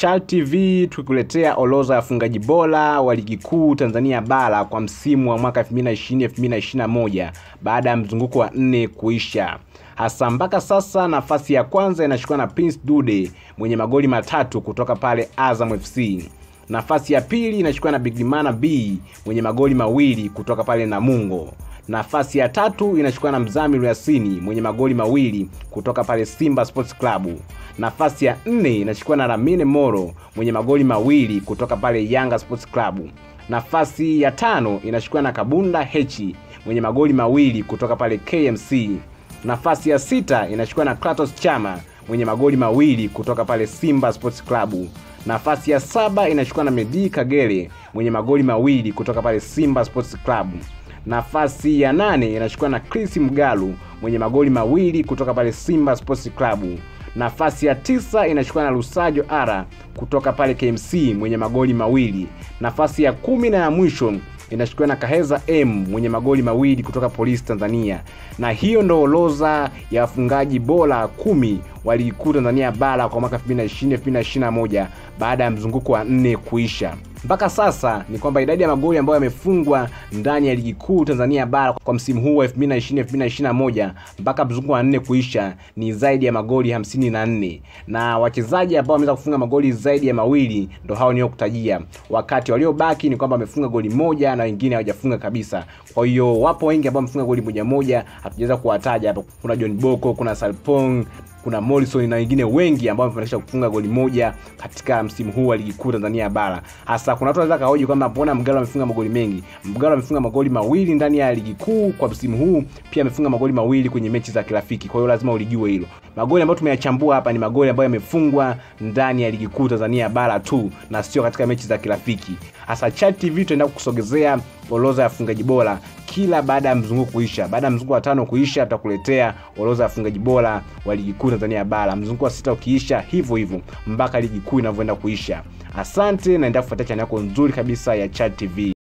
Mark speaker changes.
Speaker 1: Chal TV tukikuletea orodha ya wafungaji bora wa ligi kuu Tanzania bara kwa msimu wa mwaka 2020-2021 baada ya mzunguko wa nne kuisha. Hasa mpaka sasa nafasi ya kwanza inashikwa na Prince Dude mwenye magoli matatu kutoka pale Azam FC. Nafasi ya pili inashikwa na Bigimana B mwenye magoli mawili kutoka pale Namungo. Nafasi ya tatu inashikwa na Mzamiru Yasini mwenye magoli mawili kutoka pale Simba Sports Club. Nafasi ya nne inashikwa na Lamine Moro mwenye magoli mawili kutoka pale Yanga Sports Club. Nafasi ya tano inashikwa na Kabunda Hechi mwenye magoli mawili kutoka pale KMC. Nafasi ya sita inashikwa na Kratos Chama mwenye magoli mawili kutoka pale Simba Sports Club. Nafasi ya saba inashikwa na Medi Kagere mwenye magoli mawili kutoka pale Simba Sports Club. Nafasi ya nane inashikwa na Chris Mgalu mwenye magoli mawili kutoka pale Simba Sports Club. Nafasi ya tisa inashikwa na Lusajo Ara kutoka pale KMC mwenye magoli mawili. Nafasi ya kumi na ya mwisho inashikiwa na Kaheza M mwenye magoli mawili kutoka Polisi Tanzania. Na hiyo ndo orodha ya wafungaji bora kumi wa ligi kuu Tanzania bara kwa mwaka 2020-2021 baada ya mzunguko wa nne kuisha. Mpaka sasa ni kwamba idadi ya magoli ambayo yamefungwa ndani ya ligi kuu Tanzania bara kwa msimu huu wa 2020-2021 mpaka mzunguko wa nne kuisha ni zaidi ya magoli 54, na wachezaji ambao wameweza kufunga magoli zaidi ya mawili ndo hao niliokutajia, wakati waliobaki ni kwamba wamefunga goli moja na wengine hawajafunga kabisa. Kwa hiyo wapo wengi ambao wamefunga goli moja moja, hatujaweza kuwataja hapa. Kuna John Boko, kuna Salpong kuna Morrison na wengine wengi ambao wamefanikisha kufunga goli moja katika msimu huu wa ligi kuu Tanzania bara. Hasa kuna watu wanaweza kahoji kwamba mbona Mgalo amefunga magoli mengi. Mgalo amefunga magoli mawili ndani ya ligi kuu kwa msimu huu, pia amefunga magoli mawili kwenye mechi za kirafiki. Kwa hiyo lazima ulijue hilo. Magoli ambayo tumeyachambua hapa ni magoli ambayo yamefungwa ndani ya ligi kuu Tanzania bara tu na sio katika mechi za kirafiki. Hasa Chat TV tutaenda kukusogezea orodha ya wafungaji bora kila baada ya mzunguko kuisha. Baada ya mzunguko wa tano kuisha, tutakuletea orodha ya wafungaji bora wa ligi kuu Tanzania bara. Mzunguko wa sita ukiisha, hivyo hivyo mpaka ligi kuu inavyoenda kuisha. Asante, naendelea kufuatia chaneli yako nzuri kabisa ya Chat TV.